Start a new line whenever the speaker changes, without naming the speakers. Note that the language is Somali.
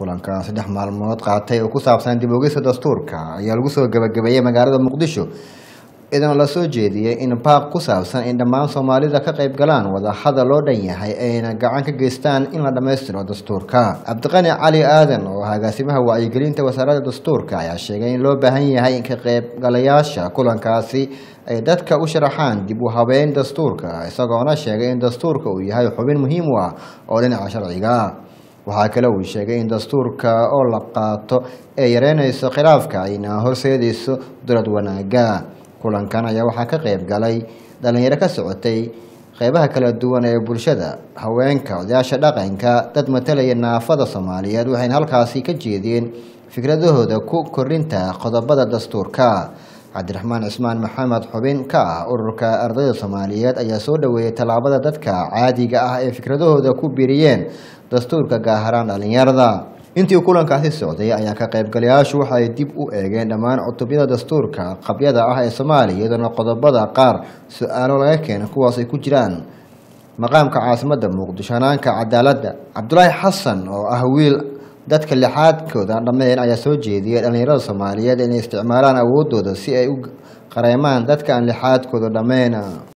kulanka saddex maalmood qaatay oo ku saabsan dib ogista dastuurka ayaa lagu soo gabagabeeyey magaalada muqdisho idana la soo jeediyey in baaq ku saabsan in dhammaan soomaalida ka qayb galaan wadahadal loo dhan yahay ayna gacan ka geystaan in la dhammaystiro dastuurka cabdiqani cali aadan oo ah agaasimaha wacyigelinta wasaaradda dastuurka ayaa sheegay in loo baahan yahay in ka qaybgalayaasha kulankaasi ay dadka u sharaxaan dib u habeyn dastuurka isagoona sheegay in dastuurka uu yahay xubin muhiim u ah oo dhinaca sharciga waxaa kale uu sheegay in dastuurka oo la qaato ee yareynayso khilaafka ayna horseedayso dowlad wanaaga kulankan ayaa waxaa ka qayb galay dhalinyaro ka socotay qeybaha kala duwan ee bulshada haweenka odayaasha dhaqanka dad matalaya naafada soomaaliyeed waxayna halkaasi ka jeediyeen fikradahooda ku korinta qodobada dastuurka cabdiraxmaan cismaan maxamed xubin ka ah ururka ardayda soomaaliyeed ayaa soo dhaweeyey tallaabada dadka caadiga ah ee fikradahooda ku biiriyeen dastuurka gaaharaan dhalinyarada intii kulankaasi socday ayaa ka qaybgalayaashu waxay dib u eegeen dhammaan cutubyada dastuurka qabyada ah ee soomaaliya iyadoona qodobada qaar su-aalo laga keenay kuwaas ay ku jiraan maqaamka caasimadda muqdisho hanaanka cadaaladda cabdulaahi xasan oo ah wiil dadka lixaadkooda dhameen ayaa soo jeediyay dhalinyarada soomaaliyeed inay isticmaalaan awoodooda si ay u qareemaan dadka aan lixaadkooda dhammeyn